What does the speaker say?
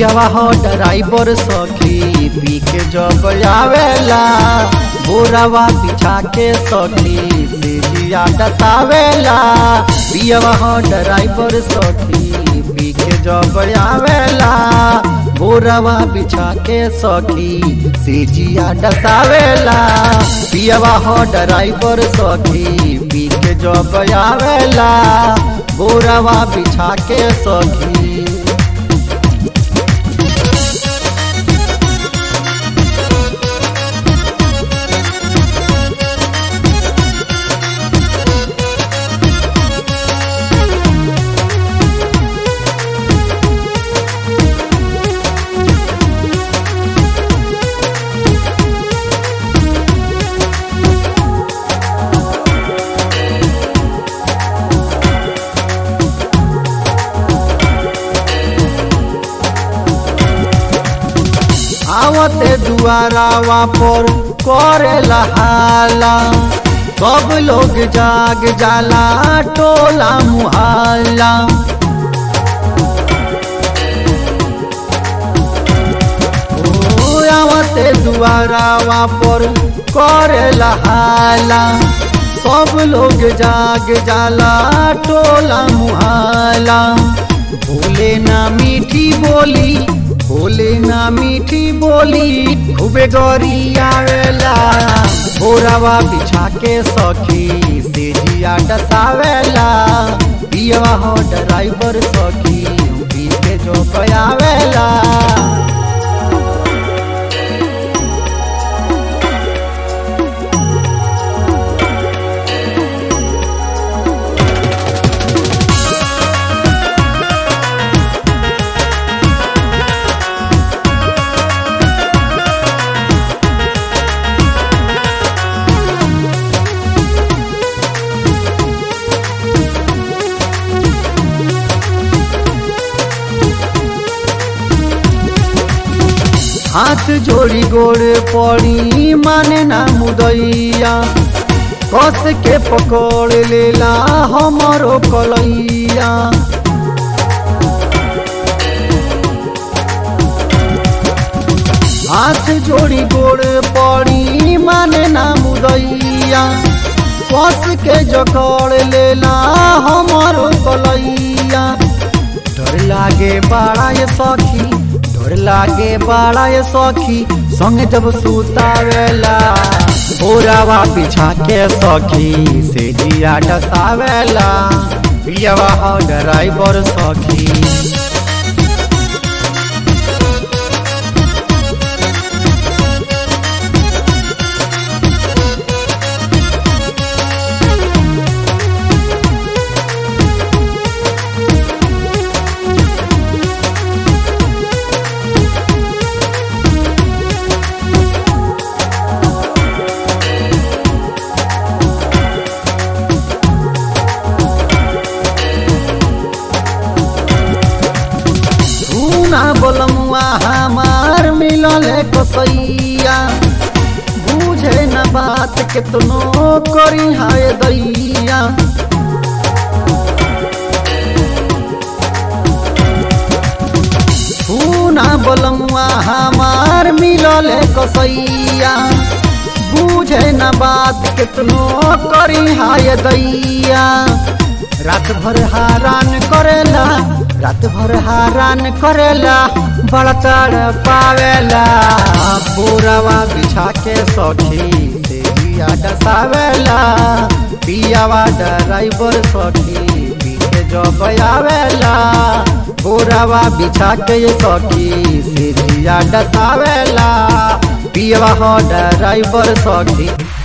पियवा हो ड्राइवर सखी पी के जब आवेला बोरावा बिछा के सखी सीढ़िया डसावेला पियवा हो ड्राइवर सखी पी के जब आवेला बोरावा बिछा के सखी सीजिया डसावेला पियवा हो ड्राइवर सखी पी के जब आवेला बोरावा बिछा के सखी आवते दुआरावा पर करेला हाला सब लोग जाग जाला टोला मुहाला ओ आवते दुआरावा पर करेला हाला सब लोग जाग जाला टोला मुहाला भूले ना मीठी बोली बोले ना मीठी बोली खूबे गौरी आवेला बोरावा बिछा के सखी सेजिया डसावेला पियवा हो ड्राइवर सखी पी के जो आवेला हाथ जोड़ी गोड़ पड़ी माने ना मुदैया कस के पकड़ लेला हमारो कलैया हाथ जोड़ी गोड़ पड़ी माने ना मुदैया कस के जकड़ लेला हमारो कलैया डर लागे बड़ा ये सखी डर लागे बड़ा ये सखी संगे जब सुतावेला बोरावा बिछा के सखी से जिया डसावेला पियवा हो ड्राइवर सखी ना बोलमुआ हमार मिलल कसैया बुझे न बात केतनो करी हाय दैया ना बोलमुआ हमार मिलल कसैया बुझे न बात केतनो करी हाय दैया रात भर हारान करेला रात भर हारान करेला बड़ा तड़ पावेला पूरावा बिछा के सखी से जिया डसावेला पियावा ड्राइवर सखी पीछे जब आवेला पूरावा बिछा के सखी से जिया डसावेला पियावा हो ड्राइवर सखी